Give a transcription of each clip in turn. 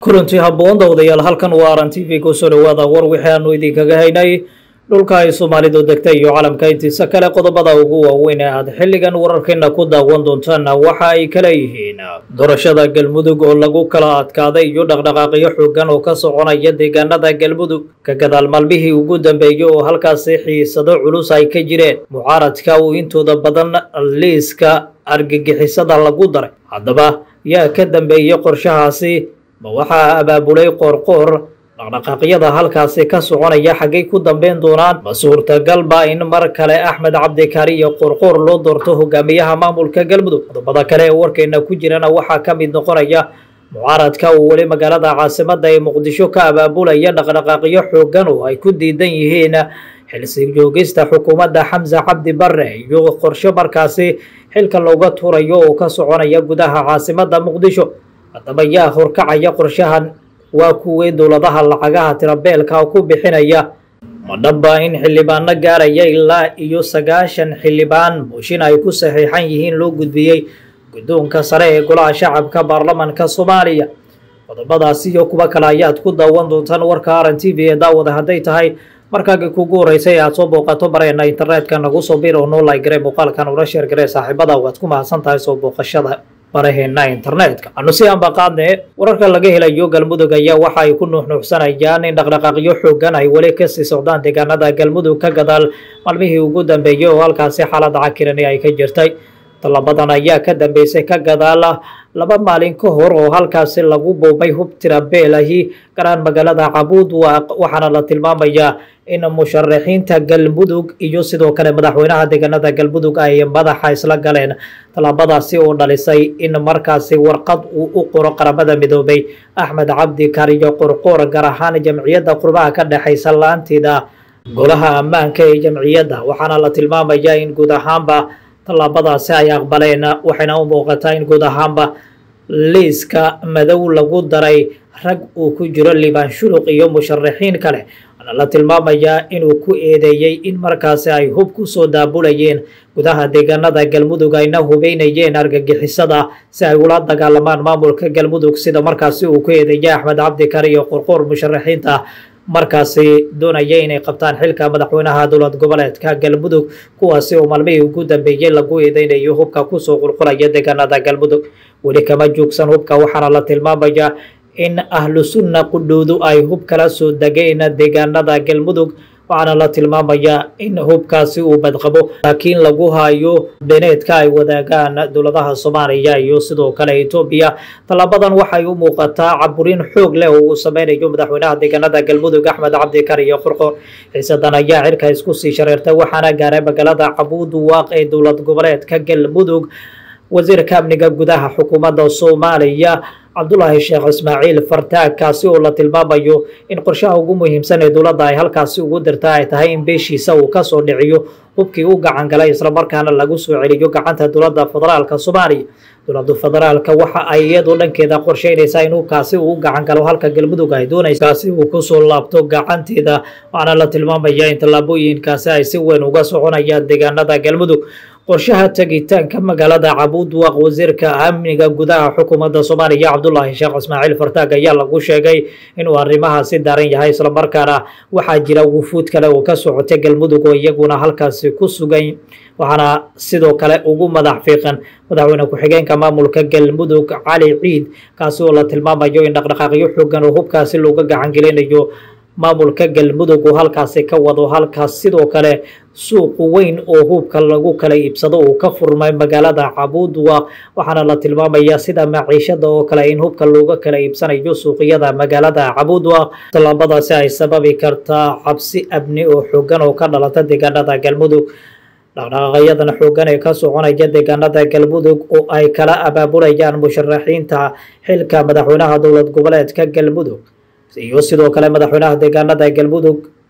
kulantii habboon dawdayaal halkan waa aran t v kusoo dhawaada war wixii aanu idinkaga haynay dhulka ay soomaalidu degtay iyo calamka intiisa kale qodobada ugu waaweyn ee aad xilligan wararkeena ku daawan doontaan waxa ay kala yihiin doorashada galmudug oo lagu kala adkaaday iyo dhaqdhaqaaqyo xoogan oo ka soconaya deegaanada galmudug ka gadaal maalmihii ugu dambeeyey oo halkaasi xiisado culus ay ka jireen mucaaradka uu intooda badan liiska argagixisada lagu daray haddaba yaa ka dambeeyey qorshahaasi ma waxaa abaabulay qoorqoor dhaqdhaqaaqyada halkaasi ka soconaya xaggay ku dambeyn doonaan ma suurtagalba in mar kale axmed cabdikaari iyo qoorqoor loo doorto hogaamiyaha maamulka galmudug qodobada kale ee warkeena ku jirana waxaa ka mid noqonaya mucaaradka uu weli magaalada caasimada ee muqdisho ka abaabulaya dhaqdhaqaaqyo xoogan oo ay ku diidan yihiin xilsi joogista xukuumadda xamse cabdi bare iyo qorshe markaasi xilka looga tuurayo oo ka soconaya gudaha caasimada muqdisho haddaba yaa horkacaya qorshahan waa kuwii dowladaha lacagaha tirabeelka ku bixinaya ma dhaba in xildhibaano gaaraya ilaa iyo sagaashan xildhibaan mooshin ay ku saxiixan yihiin loo gudbiyey guddoonka sare ee golaha shacabka baarlamanka soomaaliya qodobadaasi iyo kuwa kale ayaad ku daawan doontaan warka aran t v ee daawada hadday tahay markaagii kugu horeysay aad soo booqato bareena internetka nagu soo bir oo noo laygare muuqaalkan ula sheer garee saaxiibada waad ku mahadsan tahay soo booqashada baraheena internetka anu si aanba qaadne wararka laga helayo galmudug ayaa waxa ay ku nuuxnuuxsanayaan in dhaqdhaqaaqyo xoogan ay weli kasii socdaan deegaanada galmudug ka gadaal maalmihii ugu dambeeyey oo halkaasi xaalada cakirani ay ka jirtay tallabadan ayaa ka dambeysay ka gadaal laba maalin ka hor oo halkaasi lagu boobay hub tirabeelahi garaan magaalada cabuud waxaana la tilmaamayaa in musharaxiinta galmudug iyo sidoo kale madaxweynaha deegaanada galmudug ay madaxa isla galeen tallaabadaasi oo dhalisay in markaasi warqad uu u qoro qaramada midoobay axmed cabdi kariyo qorqoor gaar ahaan jamciyadda qurbaha ka dhexaysa la-aanteeda golaha ammaanka ee jamciyadda waxaana la tilmaamayaa in guud ahaanba tallaabadaasi ay aqbaleen waxayna u muuqataa in guud ahaanba liiska madow lagu daray rag uu ku jiro liibaan shuluq iyo musharaxiin kale waana la tilmaamayaa inuu ku eedeeyey in markaasi ay hub ku soo daabulayeen gudaha deegaanada galmudug ayna hubeynayeen argagixisada si ay ula dagaalamaan maamulka galmudug sida markaasi uu ku eedeeyey axmed cabdikar iyo qorqoor musharaxiinta markaasi doonaya inay qabtaan xilka madaxweynaha dowlad goboleedka galmudug kuwaasi oo maalmihii ugu dambeeyey lagu eedeynayo hubka kusoo qulqulaya deegaanada galmudug weli kama joogsan hubka waxaana la tilmaamayaa in ahlu sunna qudhoodu ay hub kala soo degeen deegaanada galmudug waxaana la tilmaamayaa in hubkaasi uu badqabo laakiin lagu hayo beneedka ay wadaagaan dowladaha soomaaliya iyo sidoo kale etoobiya tallaabadan waxay u muuqataa caburin xoog leh oo uu sameynayo madaxweynaha deegaanada galmudug axmed cabdikar iyo qorqor xiisadan ayaa cirka isku sii shareertay waxaana gaaray magaalada cabuud waaq ee dowlad goboleedka galmudug wasiirka amniga gudaha xukuumadda soomaaliya cabdulaahi sheekh ismaaciil fartaag kaasi oo la tilmaamayo in qorshaha ugu muhiimsan ee dowladda ay halkaasi ugu dirta ay tahay in beeshiisa uu kasoo dhiciyo hubkii u gacan galay islamarkaana lagu soo celiyo gacanta dowladda federaalka soomaaliya dowladda federaalka waxa ay iyadu dhankeeda qorsheynaysaa in hubkaasi uu u gacan galo halka galmudug ay doonaysa kaasi uu kusoo laabto gacanteeda waxaana la tilmaamayaa in tallaabooyinkaasi ay si weyn uga soconayaan deegaanada galmudug qorshaha tegitaanka magaalada cabuud waaq wasiirka amniga gudaha xukuumadda soomaaliya cabdulaahi sheekh ismaaciil fartaag ayaa lagu sheegay inuu arrimahaasi daaran yahay islamarkaana waxaa jira wufuud kale oo ka socotay galmudug oo iyaguna halkaasi ku sugan waxaana sidoo kale ugu madax fiiqan madaxweyne ku-xigeenka maamulka galmudug cali ciid kaasi oo la tilmaamayo in dhaqdhaqaaqyo xoogan oo hubkaasi looga gacan gelinayo maamulka galmudug uu halkaasi ka wado halkaas sidoo kale suuq weyn oo hubka lagu kala iibsado uu ka furmay magaalada cabuudwa waxaana la tilmaamayaa sida maciishada oo kale in hubka looga kala iibsanayo suuqyada magaalada cabuudwa tallaabadaasi ay sababi kartaa cabsi abni oo xoogan oo ka dhalata deegaanada galmudug dhaqdhaqaaqyadan xoogan ee ka soconaya deegaanada galmudug oo ay kala abaabulayaan musharaxiinta xilka madaxweynaha dowlad goboleedka galmudug iyo sidoo kale madaxweynaha deegaanada galmudug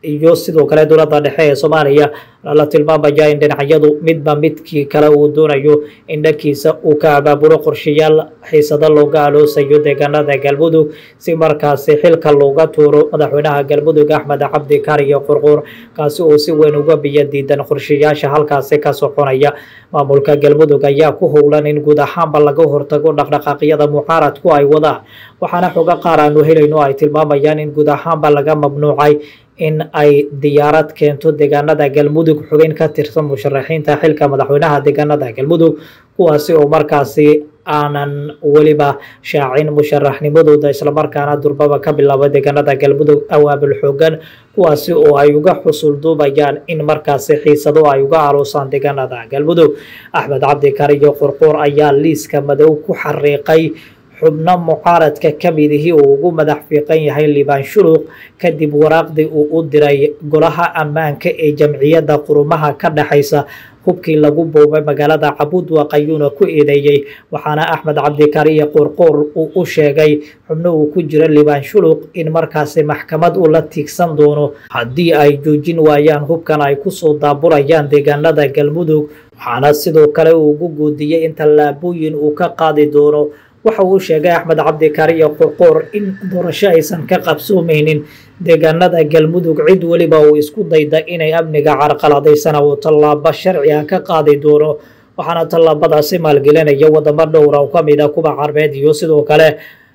iyo sidoo kale dowladda dhexe ee soomaaliya la tilmaamaya in dhinacyadu midba midkii kale uu doonayo in dhankiisa uu ka abaabulo qorshayaal xiisado looga aloosayo deegaanada galmudug si markaasi xilka looga tuuro madaxweynaha galmudug axmed cabdi kariyo qurquur kaasi oo si weyn uga biyo diidan qorshayaasha halkaasi ka soconaya maamulka galmudug ayaa ku howlan in guud ahaanba laga hortago dhaqdhaqaaqyada mucaaradku ay wadaan waxaana xogo qaar aanu helayno ay tilmaamayaan in guud ahaanba laga mamnuucay in ay diyaarad keento deegaanada galmudug xubin ka tirsan musharaxiinta xilka madaxweynaha deegaanada galmudug kuwaasi oo markaasi aanan weliba shaacin musharaxnimadooda islamarkaana durbaba ka bilaaba deegaanada galmudug awaabul xoogan kuwaasi oo ay uga xusul duubayaan in markaasi xiisado ay uga aloosaan deegaanada galmudug axmed cabdi kariyo qurquur ayaa liiska madow ku xariiqay xubno mucaaradka ka midihii uu ugu madax fiiqan yahay liibaan shuluq kadib waraaqdii uu u diray golaha ammaanka ee jamciyadda qurumaha ka dhexaysa hubkii lagu boobay magaalada cabudwaq ayuuna ku eedeeyey waxaana axmed cabdikariye qoorqoor uu u sheegay xubno uu ku jiro liibaan shuluq in markaasi maxkamad uu la tiigsan doono haddii ay joojin waayaan hubkan ay kusoo daaburayaan deegaanada galmudug waxaana sidoo kale uu ugu guudiyey in tallaabooyin uu ka qaadi doono waxa uu sheegay axmed cabdikariyo qorqoor in doorasho aysan ka qabsoomeynin deegaanada galmudug cid weliba uu isku dayda inay amniga carqaladaysana uu tallaabo sharci ah ka qaadi doono waxaana tallaabadaasi maalgelinaya wadamo dhowra oo ka mid a kuba carbeed iyo sidoo kale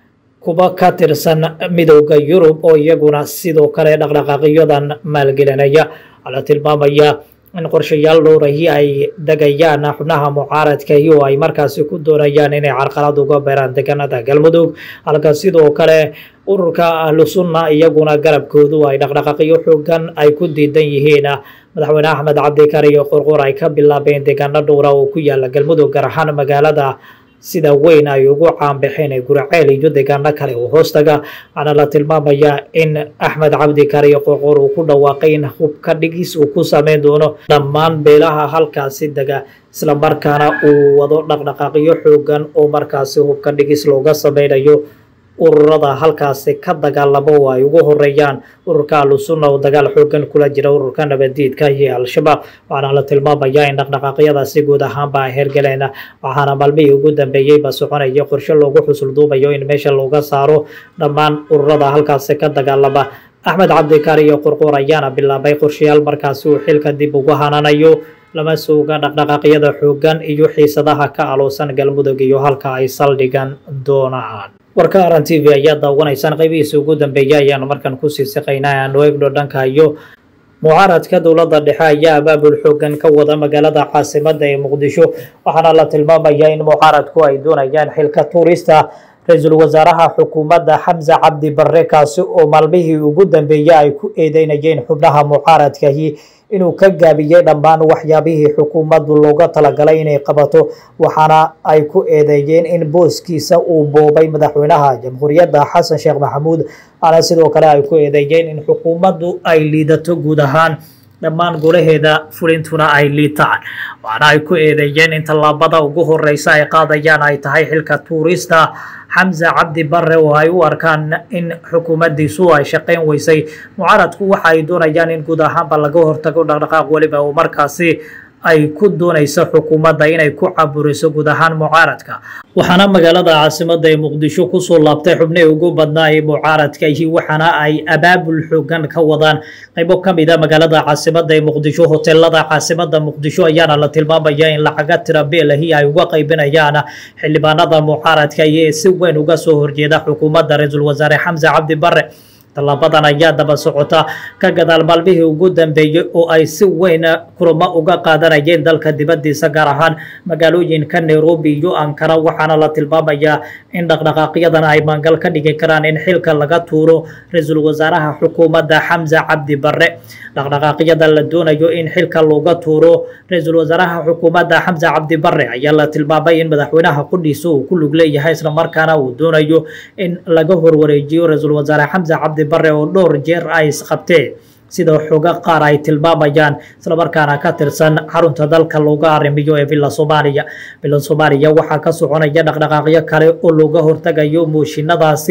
kuba ka tirsan midowda yurub oo iyaguna sidoo kale dhaqdhaqaaqyadan maalgelinaya waxaa la tilmaamaya in qorshayaal dhowrahi ay degayaan xubnaha mucaaradka iyo ay markaasi ku doonayaan inay carqalad uga beeraan deegaanada galmudug halka sidoo kale ururka ahlu sunna iyaguna garabkoodu ay dhaqdhaqaaqyo xoogan ay ku diidan yihiin madaxweyne axmed cabdikariyo qorqor ay ka bilaabeen deegaano dhowra oo ku yaala galmudug gaar ahaan magaalada sida weyn ay ugu caanbaxeen ee guraceel iyo deegaano kale oo hoostaga waxaana la tilmaamayaa in axmed cabdikariyo qorqor uu ku dhawaaqay in hubka dhigis uu ku sameyn doono dhammaan beelaha halkaasi dega islamarkaana uu wado dhaqdhaqaaqyo xoogan oo markaasi hubka dhigis looga sameynayo ururada halkaasi ka dagaalamo oo ay ugu horeeyaan ururka ahlusunna oo dagaal xoogan kula jira ururka nabaddiidka iyo al-shabaab waxaana la tilmaamayaa in dhaqdhaqaaqyadaasi guud ahaanba ay hergaleen waxaana maalmihii ugu dambeeyeyba soconaya qorshe loogu xusul duubayo in meesha looga saaro dhammaan ururada halkaasi ka dagaalama axmed cabdikariyo qorqoor ayaana bilaabay qorshayaal markaasi uu xilka dib ugu hananayo lama suga dhaqdhaqaaqyada xoogan iyo xiisadaha ka aloosan galmudug iyo halka ay saldhigan doonaan warka aran t v ayaa daawanaysaan qaybihiisa ugu dambeeya ayaanu markan kusii siqaynaa aanu eegno dhanka iyo mucaaradka dowladda dhexe ayaa abaabul xoogan ka wada magaalada caasimada ee muqdisho waxaana la tilmaamayaa in mucaaradku ay doonayaan xilka tuurista ra-iisul wasaaraha xukuumadda xamse cabdi barre kaasi oo maalmihii ugu dambeeyey ay ku eedeynayeen xubnaha mucaaradkahi inuu ka gaabiyey dhammaan waxyaabihii xukuumaddu looga talagalay inay qabato waxaana ay ku eedeeyeen in booskiisa uu boobay madaxweynaha jamhuuriyadda xasan sheekh maxamuud waxaana sidoo kale ay ku eedeeyeen in xukuumaddu ay liidato guud ahaan dhammaan golaheeda fulintuna ay liitaan waxaana ay ku eedeeyeen in tallaabada ugu horeysa ay qaadayaan ay tahay xilka tuurista xamse cabdi barre oo ay u arkaan in xukuumaddiisu ay shaqayn weysay mucaaradku waxa ay doonayaan in guud ahaanba laga hortago dhaqdhaqaaq weliba oo markaasi ay ku doonayso xukuumadda inay ku caburiso guud ahaan mucaaradka waxaana magaalada caasimada ee muqdisho kusoo laabtay xubnihii ugu badnaa ee mucaaradka ihi waxaana ay abaabul xoogan ka wadaan qaybo ka mid a magaalada caasimada ee muqdisho hoteelada caasimada muqdisho ayaana la tilmaamaya in lacaga tira beelahi ay uga qaybinayaan xildhibaanada mucaaradka iyo si weyn uga soo horjeeda xukuumadda ra-iisul wasaare xamse cabdi barre tallaabadan ayaa daba socota ka gadaal maalmihii ugu dambeeyey oo ay si weyn kulamo uga qaadanayeen dalka dibaddiisa gaar ahaan magaalooyinka nairobi iyo ankara waxaana la tilmaamayaa in dhaqdhaqaaqyadan ay maangal ka dhigi karaan in xilka laga tuuro ra-iisul wasaaraha xukuumadda xamse cabdi barre dhaqdhaqaaqyada la doonayo in xilka looga tuuro ra-iisul wasaaraha xukuumadda xamse cabdi barre ayaa la tilmaamay in madaxweynaha qudhiisa uu ku lug leeyahay islamarkaana uu doonayo in laga horwareejiyo ra-iisul wasaare xamse cabdi barre oo dhowr jeer ay isqabteen sida xoga qaar ay tilmaamayaan islamarkaana ka tirsan xarunta dalka looga arrimiyo ee villa soomaaliya villa soomaaliya waxaa ka soconaya dhaqdhaqaaqyo kale oo looga hortagayo mooshinadaasi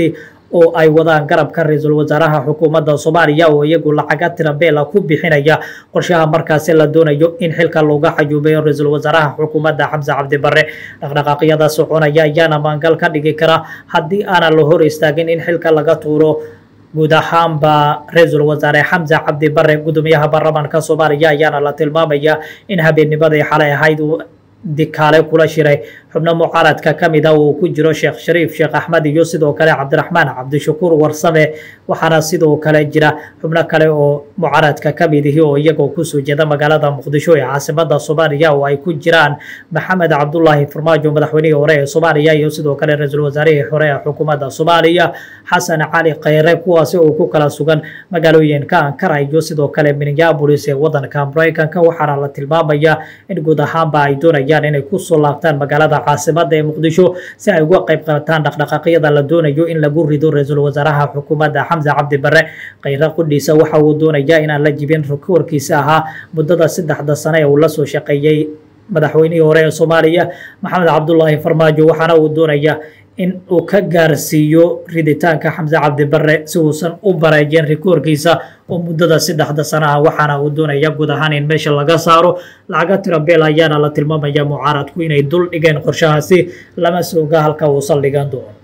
oo ay wadaan garabka ra-iisul wasaaraha xukuumadda soomaaliya oo iyagu lacaga tirabeela ku bixinaya qorshaha markaasi la doonayo in xilka looga xayuubayo ra-iisul wasaaraha xukuumadda xamse cabdi bare dhaqdhaqaaqyada soconaya ayaana maangal ka dhigi kara haddii aanan la hor istaagin in xilka laga tuuro guud ahaanba ra-iisul wasaare xamse cabdi bare gudoomiyaha baarlamaanka soomaaliya ayaana la tilmaamaya in habeennimadii xalay ahayd dikaale kula shiray xubno mucaaradka ka mid a uu ku jiro sheekh shariif sheekh axmed iyo sidoo kale cabdiraxmaan cabdishakuur warsame waxaana sidoo kale jira xubno kale oo mucaaradka ka mid ihi oo iyagoo kusoo jeeda magaalada muqdisho ee caasimada soomaaliya oo ay ku jiraan maxamed cabdulaahi farmaajo madaxweynihii hore ee soomaaliya iyo sidoo kale ra-iisul wasaarihii hore ee xukuumadda soomaaliya xasan cali kheyre kuwaasi oo ku kala sugan magaalooyinka ankara iyo sidoo kale minneabolis ee wadanka maraykanka waxaana la tilmaamaya in guud ahaanba ay doonayaan inay kusoo laabtaan magaalada caasimada ee muqdisho si ay uga qayb qaataan dhaqdhaqaaqyada la doonayo in lagu rido ra-iisul wasaaraha xukuumadda xamse cabdi bare kheyre qudhiisa waxa uu doonayaa inaan la jibin warkiisa ahaa muddada saddexda sane ee uu la soo shaqeeyey madaxweynihii hore ee soomaaliya maxamed cabdulaahi farmaajo waxaana uu doonayaa in uu ka gaarsiiyo riditaanka xamse cabdi bare si uusan u bareejin rikoorkiisa oo muddada saddexda sana ah waxaana uu doonaya guud ahaan in meesha laga saaro lacaga tirabeel ayaana la tilmaamaya mucaaradku inay dul dhigeen qorshahaasi lama sooga halka uu saldhigan doono